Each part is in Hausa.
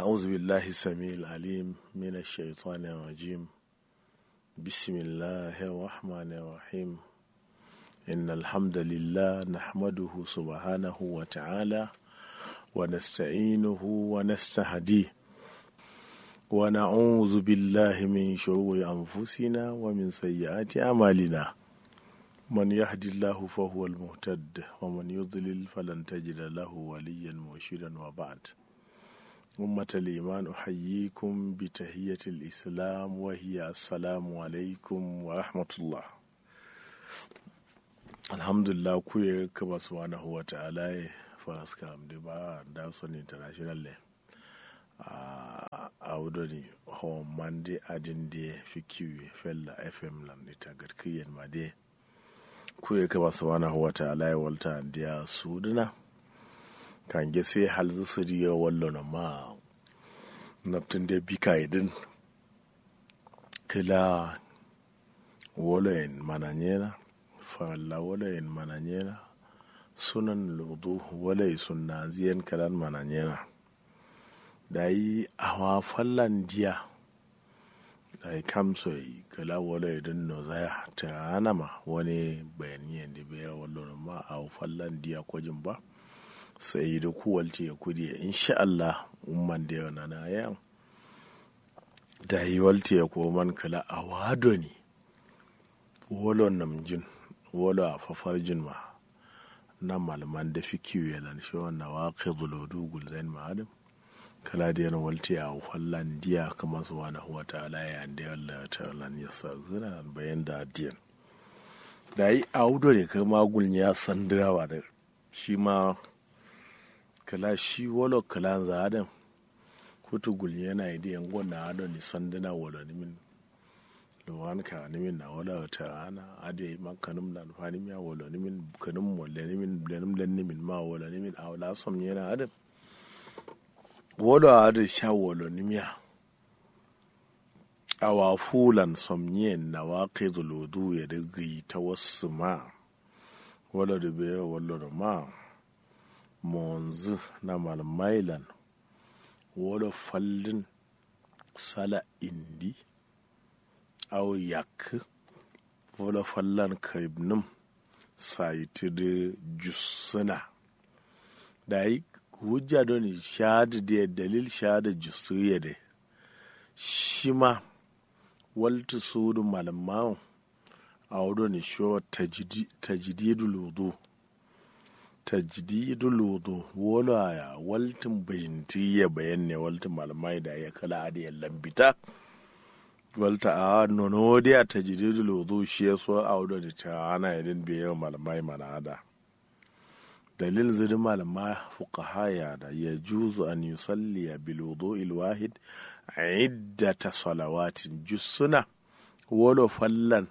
أعوذ بالله السميع العليم من الشيطان الرجيم بسم الله الرحمن الرحيم إن الحمد لله نحمده سبحانه وتعالى ونستعينه ونستهديه ونعوذ بالله من شرور أنفسنا ومن سيئات أعمالنا من يهد الله فهو المهتد ومن يضلل فلن تجد له وليا مرشدا وبعد أمة الإيمان أحييكم بتحية الإسلام وهي السلام عليكم ورحمة الله الحمد لله كوي كما سبحانه وتعالى فاسكا عمدي با داوسون انترناشونال a wudoni ho mande adinde fikiwe fella fm lan ita garkiyen ma de kuye kama subhanahu wa ta'ala ya walta ndiya suduna kan ge sai halzu su riya wallo na ma naftin da bika idin kila woloyin mananyena falla woloyin mananyena sunan ludu wolai sunna ziyan kalan mananyena da yi awa fallan jiya da yi kamso yi kala wala idan no zaya ta hana ma wani bayani yadda bai wallo ma a fallan diya kwajin ba sai da kuwalti ya kudi insha Allah umman da yana na yan da yi walti ya koman kala a wado ne wolo namjin wolo a fafarjin ma na malaman da fi kiwo yalan shi wannan waƙi zulodu gulzain ma'adam kala da yana walti a fallan diya kama su wani huwa ta alaya da yalla ta lan ya sa zuna bayan da diyan da yi audo ne kai magul ya san dirawa da shi ma kala shi wolo kala za adam kutu gul yana yi diyan gwanna ado ni sanduna wala ni min luwan ka ni min na wala ta ana ade man kanum na fani miya wala ni min kanum wala ni min blenum len ni min ma wala ni min awla som yana adam wolo ada sha wolo nimya awa fulan somnyen na waƙe zuludu ya digi ta wasu ma wolo da bai wolo da ma monzu na malmailan wolo fallin sala indi au yak wolo fallan karibnim saiti da jussuna da yi hujja don shahada da dalil shahada jusuya da shi ma walta su da malamawan a wadda shi tajdidu lodo tajdidu lodo wala ya waltin bayyanti ya bayan ne waltin malamai da ya kala da ya lambita walta a nono da ya tajdidu lodo shi ya so a wadda ta ana yadin biyan malamai mana da dalil zidin malama fuqahaya da ya juzu an yusalli bil wudu'il wahid iddata salawatin jussuna wolo fallan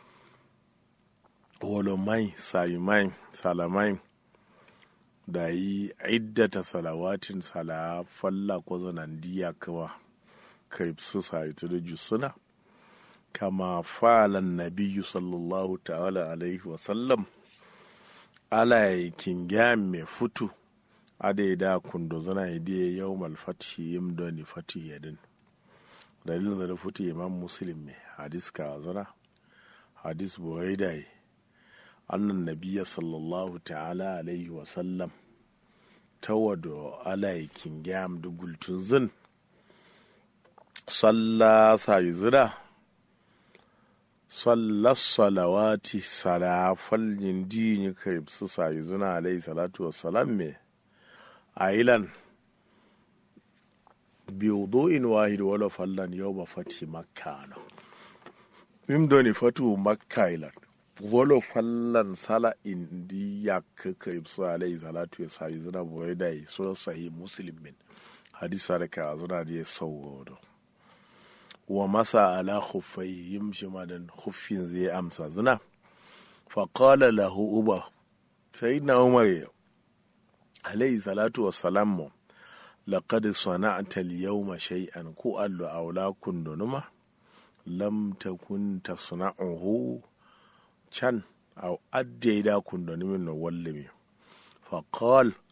wolo mai sayimai salamai da yi iddata salawatin sala falla ko zanan diya kawa kai su sayitu da jussuna kama falan nabiyyu sallallahu ta'ala alaihi wa sallam ala kinga me futu ade da kundo zana idiye yau malfati yim doni fati yadin dalilin da futu imam muslim me hadis ka zana hadis buraida yi annan nabiya sallallahu ta'ala alaihi wa sallam tawado ala kinga da gultun zin salla sai zira sallar salawati salafal yindi kai su sayi zuna alai salatu wassalam me a ilan biyu in wahid wala fallan yau ba fati makka na mim doni fatu makka ilan wala fallan sala indi ya kai su alai salatu ya sayi zuna boye da yi so sahi muslim min hadisa da ka zuna da ya sauwa wa masa ala khuffai yimshi madan khuffin zai amsa zina faƙala lahu uba sai na umar alayhi salatu wassalam laqad sana'ta al-yawma shay'an ku allu aula kundunuma lam takun tasna'uhu can aw addaida kundunumin no wallimi faqal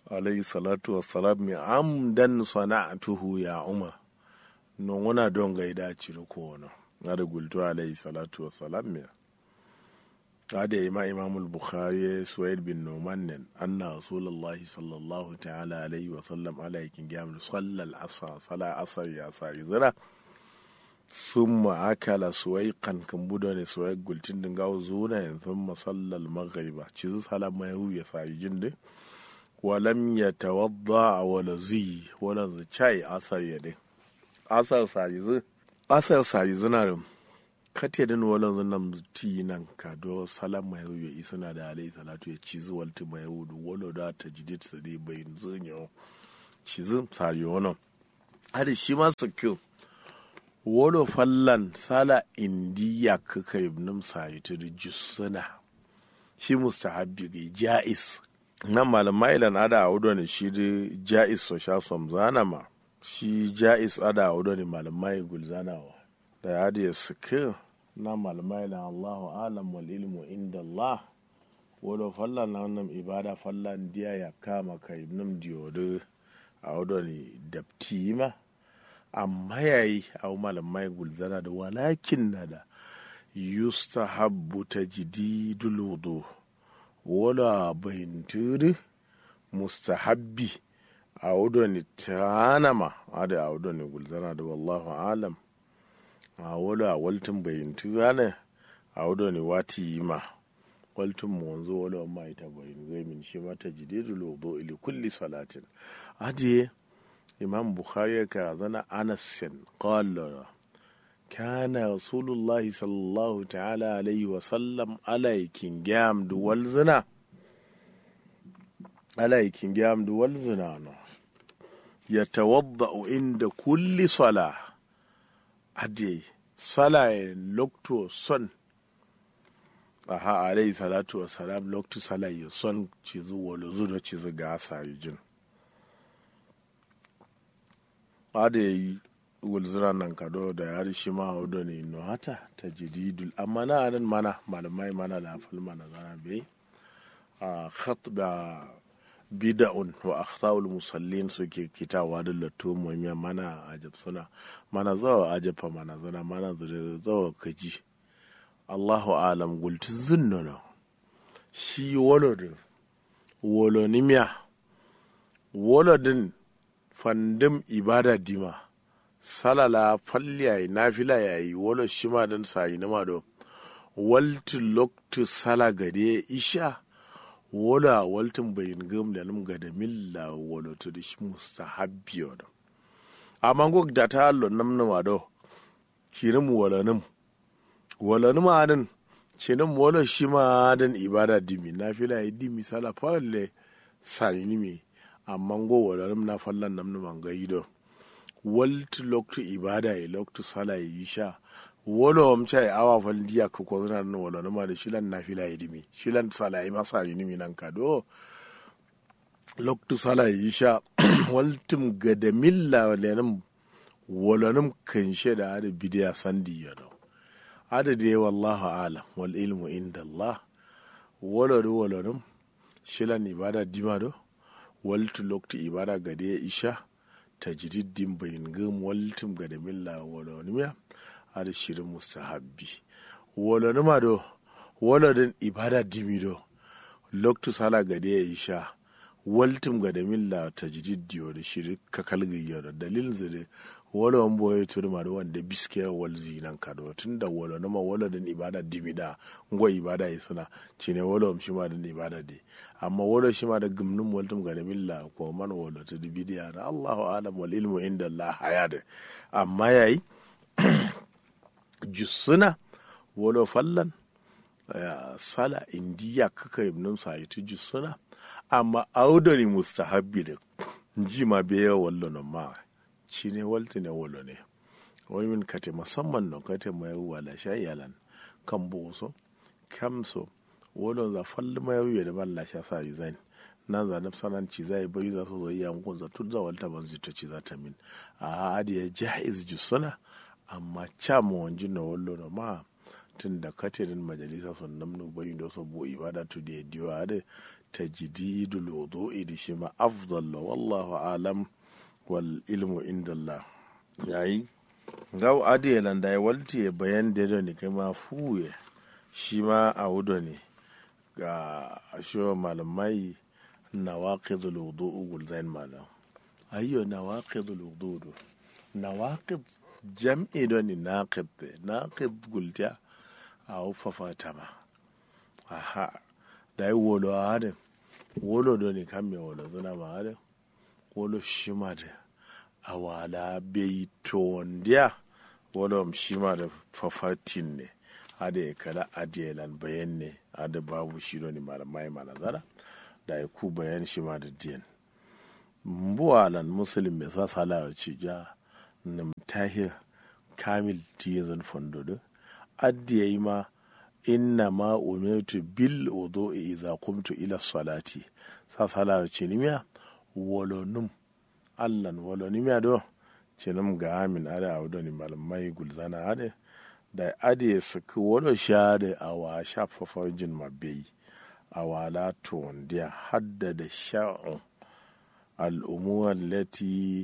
alayhi salatu wassalam mi amdan sana'atuhu ya umar non wana don gaida ciri ko wani ada gultu alayhi salatu wassalam mi ada ima imamul bukhari suwaid bin numan nen anna rasulullahi sallallahu ta'ala alayhi wa sallam alaykin gam sallal asr sala asr ya sari zira summa akala suwaiqan kan budo ne suwaiq gultin din gawo zuna yin summa sallal maghriba cizu sala mai ya sari jinde walam yatawadda wala zi wala chai asar ya din asar sari zu asar sari zina da kate din wala zunan ti nan ka do salam mai ya isuna da alayhi salatu ya cizu walti mai wudu wala da tajdid sadi bayin zunyo cizu sari wannan hadi shi ma su wolo fallan sala indiya kaka ibnum sayitir jussuna shi mustahabbi ga ja'is nan malamai ilan ada audo ne shi da ja'is so sha som zana ma shi ja'is ada audo ne malamai gulzanawa da ya da suke na malamai ilan allahu alam wal ilmu inda allah wolo fallan na wannan ibada fallan diya ya kama ka ibnum diyodo audo ne dabti ma amma yayi a malamai gulzana da walakin na da yustahabbu ta jididul wudu wala bayintiri mustahabbi a wudu ni tanama a da a wudu ni gulzana da wallahu alam a wala waltin bayintiri ne a wudu ni wati ma waltin mu wanzu wala ma ita bayin zai min shi mata jididul wudu ili kulli salatin adiye imam bukhari ka zana anas qala kana rasulullahi sallallahu ta'ala alaihi wa sallam alaikin gam du wal zina alaikin gam du wal zina no yatawadda'u inda kulli sala ade sala lokto son aha alaihi salatu wa salam lokto sala ya son cizu wala zuwa cizu ga sa jin ada yi wulzira nan kado da ya rishi ma hudu ne no hata ta jididul amma na nan mana malamai mana da fal mana zana bai a khat da bida'un wa akhtaul musallin suke kitawa da latto muhimmiya mana ajab suna mana zawa ajafa mana zana mana zawa kaji Allahu alam gulti zunnono shi wolodin wolonimiya wolodin fandim ibada dima salala falli yayi nafila yayi wala shima dan sayi na mado walti loktu sala gade isha wala waltin bayin gam da num gada milla wala to da shi mustahabbi wala amma go da ta allo nam na mado kirim wala num wala num adan cinim wala shima dan ibada dimi nafila yayi dimi sala falle sayi ni mi amma go wadarum na fallan nam numan ga yido waltu loktu ibada ya loktu sala ya yi sha wolo am chai awa fal diya ko ko na no wala no ma da shilan na fila ya dimi shilan sala ya masa ni mi nan ka do loktu sala ya yi sha waltum gadamilla lenum walanum kan da da bidiya sandi ya do ada de wallahu alam wal ilmu inda allah wala do walanum shilan ibada dima do waltu loktu ibada gade ya isha ta jididdin bayin gam waltum gade milla walonimiya ada shirin mustahabbi walonima do walodin ibada dimi do loktu sala gade ya isha waltum gade milla ta jididdiyo da shirin kakal gayyo da dalilin zade walon boye turma da wanda biske wal zinan kado tun da walonima walodin ibada dimi da ngwa ibada yi suna cine walon shi ma da ibada de amma wolo shi ma da gumnum waltum ga milla ko man wolo to bidiya na Allahu alam wal ilmu inda Allah hayada amma yayi jussuna wolo fallan sala indiya kaka ibnum sayitu jussuna amma audani mustahabbi da ji ma be wallo no ma cine walti ne wolo ne wani min kate musamman no kate mai wala shayalan kan boso kamso wolo za falli ma yau da balla sha sa yi zan nan za na sanan ci zai bai za su zo iya mun za tun za walta ban zita ci za ta min a adi ya jaiz jusuna amma cha mu wanji na wallo na ma tun da katirin majalisa sun namnu bai da so bo ibada tu da diwa da tajdidul wudu'i da shi ma afdal wallahu alam wal ilmu indallah yayi gaw adiye lan da walti bayan da ne kai ma fuye shi ma a wudo ne ga ashewa malamai nawaqidul wudu'u gulzain malam ayyo nawaqidul wudu'u nawaqid jam'i do ni naqid naqid gulta a ufafa tama aha da yi wolo a hadin wolo do ni kan me wolo zuna ma hadin wolo shima da a wala bai tondiya wolo shima da fafatin ne hada ya kala adiyalan bayan ne hada babu shi do ni malamai manazara da ya ku bayan shi ma da diyan mbuwalan musulun mai sa salawa ci ja nam tahir kamil tiyazan fondodo addiya yi ma inna ma umirtu bil wudu'i idza qumtu ila salati sa salawa ci nimiya wolonum allan wolonimiya do cinum ga amin ada awdo ni malamai gulzana ade da ade suku wolo shade awa shafafa jin mabei awala tondiya haddada sha'un al'umuwa lati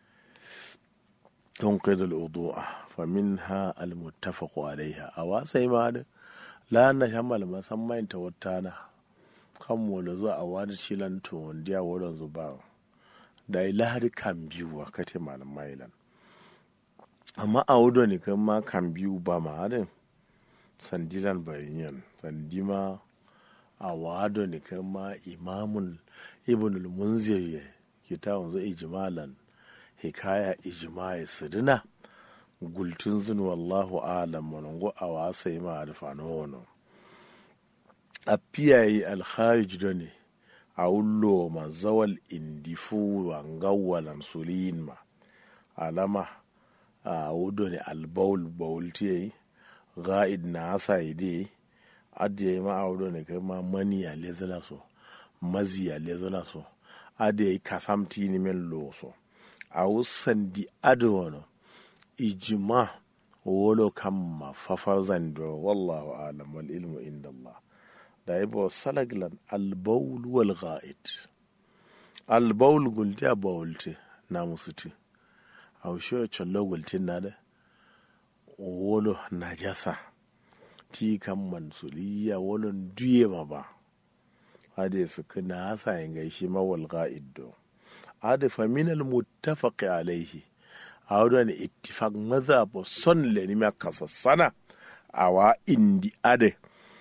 تنقذ الوضوء فمنها المتفق عليها أوا سيما لا نشمل ما سمين توتانا kan wala zo a wani cilan to wanda wurin zuba da ilahari kan biyu a kate malam mailan amma a wudo ne kan ma kan biyu ba ma harin sandiran bayan sandi ma a wado ne kan ma imamun ibn al-munzir kitabun zo ijmalan hikaya ijma'i sirina gultun zun wallahu alam monongo a wasa yi ma alfano wano a fiyayi alkharij da ne a wullo ma zawal indifu wa ngawwalan sulin ma alama a wudo ne albaul baul tiyayi ga'id na asa ide adiya ma a wudo ne kai ma mani a lezana so mazi a lezana so adiya kasamti ni men lo so a wusandi adono ijima wolo kamma fafar zando wallahu alam wal ilmu inda Allah da ibo salaglan albaul wal ghaid albaul gulti a bawulti na musuti a wushe chollo gulti na da wolo najasa ti kan mansuliya wolon duye ma ba hade su kana hasa yin gaishe mawal ghaid do adafa min almuttafaqi alaihi a wadda ittifaq mazhab son le ni ma kasassana awa indi ade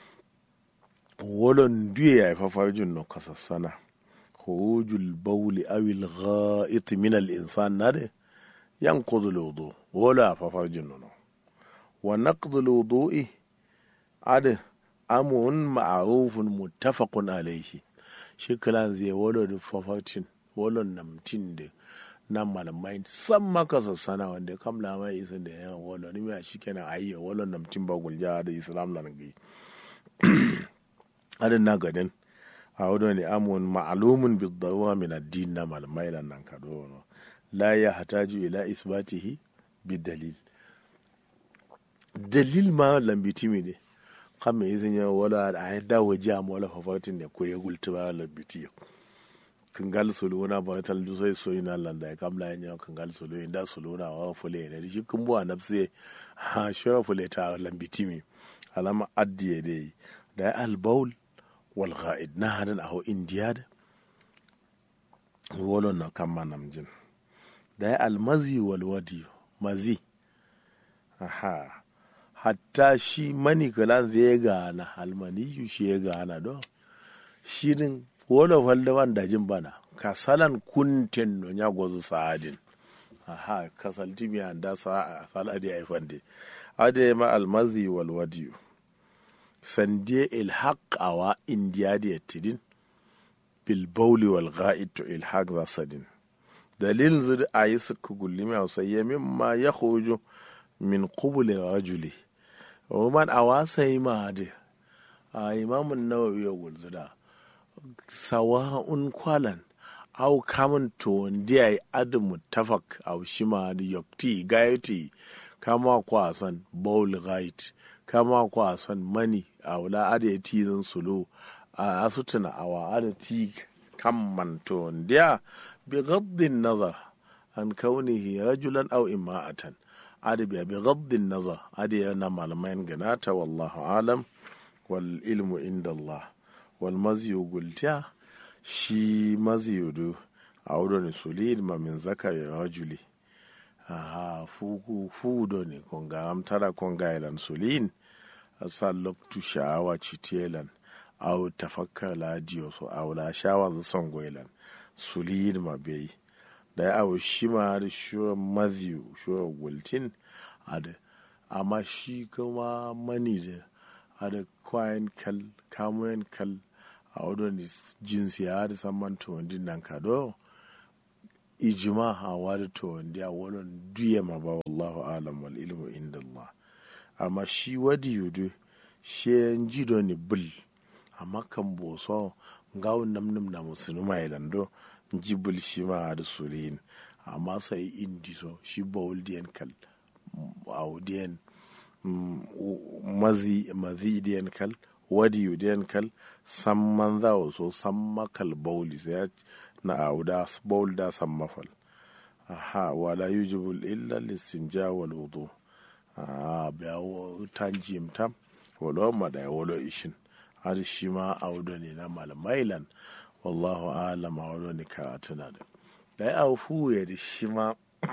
wolon duye ya fafar jin no kasassana khurujul bawli aw al gha'it min al insan nade yanqudu al wudu wala fafar jin no wa naqdu al wudu'i ade amun ma'rufun muttafaqun alaihi shi kalan zai wolo da fafatin wolon namtin da nan malamai san maka sassana wanda ya kamla mai isin da yan wolon ni mai shi kenan ayya wolon namtin ba gulja da islam lan gai adin na gadin a wadda ne amun ma'alumun bi daruwa min addin na malamai lan nan kado no la ya hataju ila isbatihi bi dalil dalil ma lambiti mi ne kan mai izin ya wala a yadda waje a mawala fafatin ne ko ya gulti ba lambiti yau kangal solona ba tal du soy soy na landa kam la nya kangal solo inda solona wa fule ne shi kun bu anabse ha shara fule ta lambitimi alama addiye dai da al baul wal ghaid na hadan aho indiyad wolo na kamma namjin da al mazi wal wadi mazi aha hatta shi mani kalan zai gana almani shi ya gana do shirin wolo falde man dajin bana kasalan kunten no nyagozu saadin aha kasalti mi anda sa saladi ay fande ade ma almazi wal wadiyu sandie ilhaq awa indiyadi yattidin bil bawli wal ghaid to ilhaq za sadin dalil zud ayi suku gullimi ausayya mimma yakhruju min qubuli rajuli ومن أواسي ما دي إمام النووي يقول ذا سواء kwalan au kamun to ndiya yi adu mutafak au shima da yokti gayoti kama kwa son bowl right kama kwa son mani a wula adu ya tizin sulu a asutuna awa ada ti kamman to ndiya bi ghaddin nazar an kaunihi rajulan aw imra'atan ada biya bi ghaddin nazar ada yana malamain ganata wallahu alam wal ilmu inda Allah wal maziyu gultiya shi maziyudu a wurin sulid ma min zakari rajuli aha fuku fudo ne konga amtara konga ilan sulin asa loktu sha'awa citelan au tafakkar ladiyo so au la shawa za son goilan sulid ma bai da au shi ma da shuwa maziyu shuwa gultin ada amma shi kuma mani da ada kwayan kal kamoyan kal a wadon jinsi ya da saman to wandin nan kado ijima a wada to wandi a wadon duya ma ba wallahu alam wal ilmu inda Allah amma shi wadi yudu shi yan ji do ni bil amma kan boso ngawo nam nam na musulma ilando ji bil shi ma da sulin amma sai indi so shi bawul diyan kal audiyan mazi mazi diyan kal wadi yudiyan kal san man za so san makal bauli sai na auda baul da san mafal aha wala yujibu illa listinja wal wudu ah biya tanjim tam wala ma da wala ishin har shi ma auda ne na malamailan wallahu alam auda ne ka tana da dai au fu ya da shi ma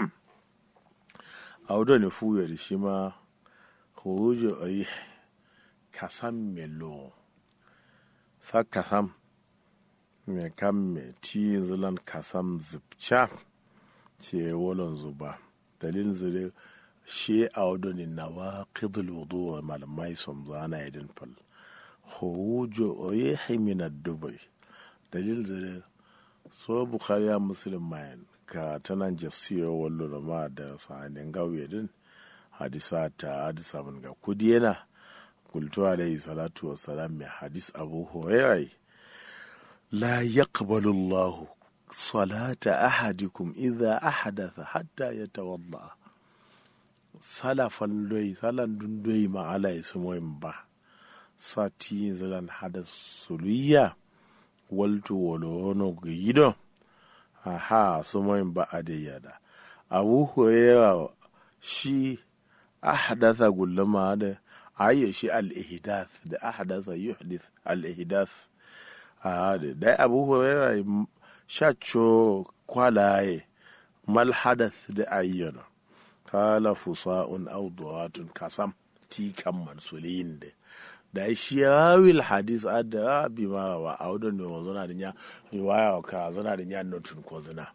auda ne fu ya da shi ma hujo ayi kasam melo sa kasam me kam me ti zilan kasam zipcha ce wolon zuba dalilin zire shi a wadoni na wa qidul wudu malamai som zana idin fal hujo oye himina dubai dalilin zire so bukhari ya muslim mayan ka tanan jasiyo wallo ma da sahanin gauye din hadisa ta hadisa mun ga kudi yana kultu alaihi salatu wa salam mai hadis abu hurairah la yaqbalu Allah salata ahadikum idha ahdatha hatta yatawadda salafan doyi salan dun doyi ma ala ismoyin ba sati zalan hada suluya waltu wolono gido aha sumoyin ba adiyada abu hurairah shi ahdatha gullama da ayyo shi al-ihdath da ahdatha yuhdith al-ihdath a da dai abu huraira shacho kwalaye mal hadath da ayyana kala fusa'un aw duwatun kasam ti kan mansulin da da shi yawil hadis adda bi ma wa audo ne wa zana da nya riwaya ka zana da nya notun ko zana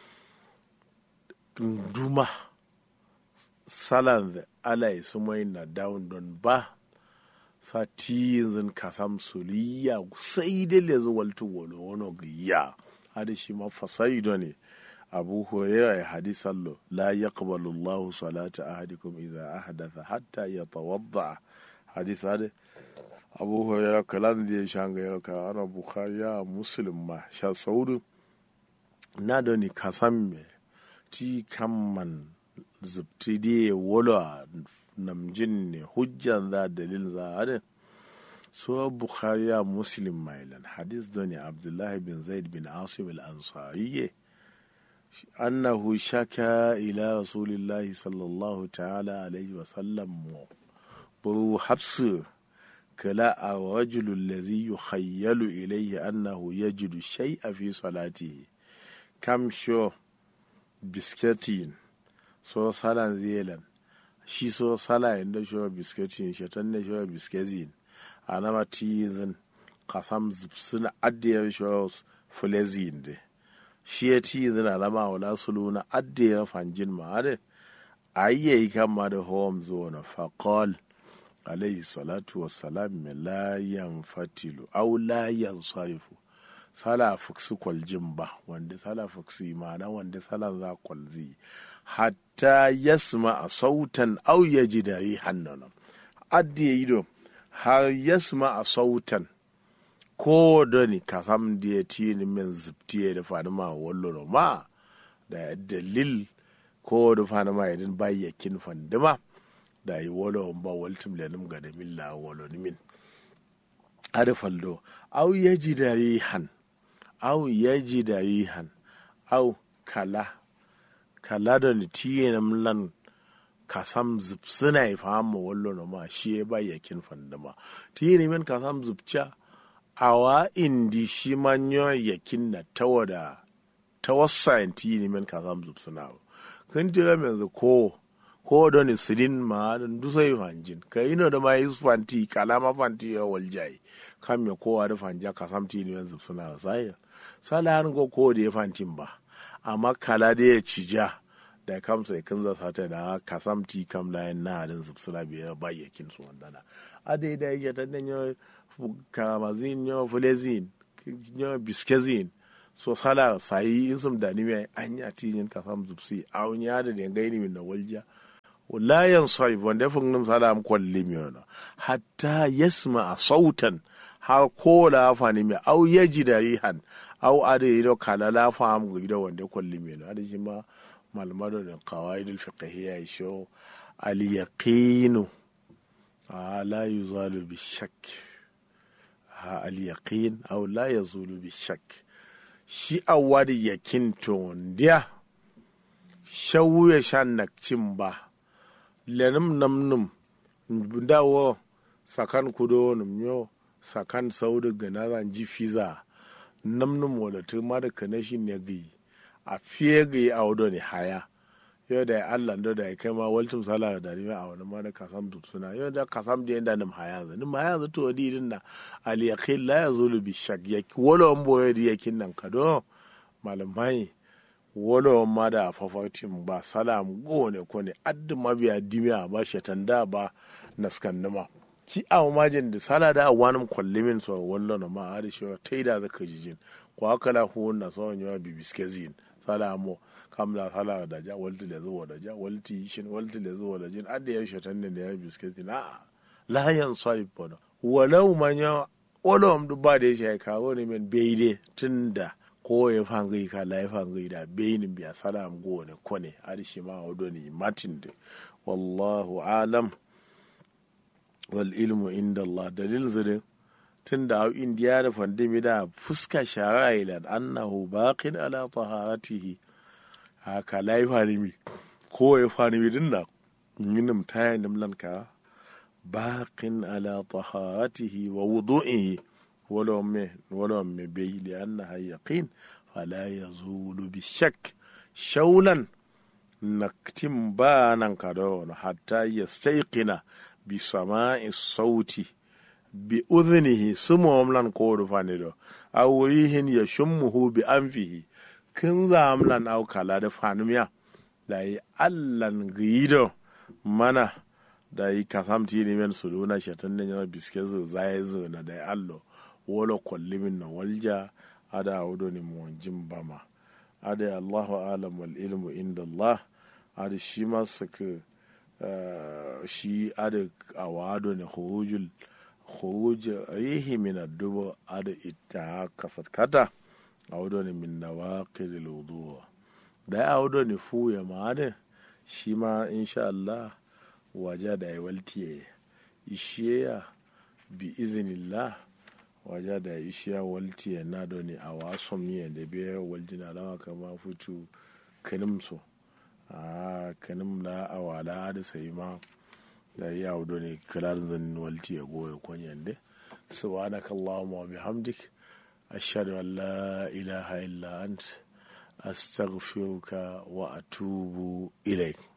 duma salan da alai su mai na down don ba sati yanzu kasam suliya sai dai le zo waltu wolo wono giya hada shi ma fasaido ne abu hurairah ya hadisan lo la yaqbalu Allah salata ahadikum idza ahdatha hatta yatawadda hadis hada abu hurairah kalan da ya shanga ya ka ana bukhari ya muslim ma sha saudu na da ni kasam me ti kamman zubti de wolo namjin ne hujjan za dalil za a so bukhari ya muslim mailan hadis da ne abdullahi bin zaid bin asim al-ansari annahu shaka ila rasulillahi sallallahu ta'ala alaihi wa sallam bu habsu kala a rajulu allazi yukhayyalu ilayhi annahu yajidu shay'a fi salatihi kam sho biskatin so salan zelan shi so sala inda shawa biskatin shatan ne shawa biskazin a nama tizin kasam suna addiyar shawa fulezin de shi ya tizin a nama wala sulu na addiyar fanjin ma da ayyayi kama da home zone faqal alayhi salatu wassalam la yanfatilu aw la yansarifu sala fuksi kwaljin ba wanda sala fuksi ma'ana wanda sala za kwalzi hatta yasma a sautan au ya ji da yi hannunan addi ya yi do har yasma a sautan ko da ni ka sam da ya ti ni min zipti ya da fani ma wallo ma da dalil ko da fani ma yadin bayyakin fandima da yi wolo ba waltum lenim ga da milla wolo ni min ada faldo au yaji da rihan au yaji da rihan au kala kala da ni tiye na mlan kasam zubsina ya fahimu wallo na ma shi ya ba yakin fandama tiye ne men kasam zubca awa indi shi manyo yakin na tawada tawassayin tiye ne men kasam zubsina kan tira yanzu ko ko da ni sidin ma da dusa yi fanjin ka yi no da ma yi fanti kalama fanti ya waljai kam ya kowa da fanja kasam tiye ne men zubsina sai sala han go ko da ya fantin ba amma kala da ya cija da kamsa ya kanza sata da kasamti kam da yan na subsula biya ba yakin su wandana ade da ya ta den yo kamazin yo fulezin yo biskezin so sala sai in sum da ni mai an ya tinin kasam zubsi a wani ya da den gaini min na walja la yan sai wanda fun num sala am kolli mi ona hatta yasma sautan har ko la fani mi au yaji da rihan au ade ido kala la fam gido wanda kolli mi ade shi ma malmado da qawaidul fiqhiyya sho al yaqinu la yuzalu bi shakk al yaqin aw la yazulu bi shakk shi awadi yakin to ndiya shawu ya shan nakcin ba lenum namnum dawo sakan kudo num yo sakan saudu ganaran ji fiza namnum wala tu ma da kanashi ne gi a fiye ga a wado ne haya yau da Allah da ya kai ma waltum sala da ni a wani ma da kasam suna yau da kasam da yanda nim haya za nim haya za to di din na al yaqin la yazulu bi shak yak wala on boye di yakin nan kado malamai wala on ma da fafatin ba salam go ne ko ne addu mabiya dimiya ba shatan da ba naskan nima ki a majin da sala da awanin kwallimin so wallo na ma a da shi taida zaka jijin ko haka la hu na so yawa bibiskezin sala mo kamla sala da ja walti da zuwa da ja walti shin walti da zuwa da jin adda ya shatan da ya bisketi na la yan sai bono walau manya wala am dubba da ya kawo ne men beide tunda ko ya fangai ka la ya fangai da beinin biya salam go ne kone adi shi ma odo ni matin de wallahu alam wal ilmu inda Allah dalil zire tun da hau indiya da fandimi da fuska shara ilan annahu baqin ala taharatihi haka lai fanimi ko ya fanimi din da yinim taya nimlan ka baqin ala taharatihi wa wudu'ihi wala me wala me bai li annaha yaqin fala yazulu bi shak shaulan naktim ba nan ka da hatta yastayqina bi sama'i sauti bi udhnihi sumom lan kodu fanido aw rihin yashummuhu bi anfihi kin zamlan aw kala da fanumiya da yi allan gido mana da yi kasamti ni men suluna shatan ne yana biske zo zai zo na da allo wala kullimin na walja ada wudo ni mu jin bama ada allahu alam wal ilmu inda allah ada shi ma suka shi ada awado ne khurujul khuruj rihi min ad-dubu ada ita kasat kata awdo ne min nawaqid al-wudu da awdo ne fu ya ma da shi ma insha Allah waje da ya waltiye ishiya bi iznillah waje da ishiya waltiye na do ne a wason miye da biya waljina lawa kama futu kanimso a kanim la awala da sai ma da ya wudo ne kirar zan walti ya goya kwanyan de subhanaka allahumma wa bihamdik ashhadu an la ilaha illa ant astaghfiruka wa atubu ilaik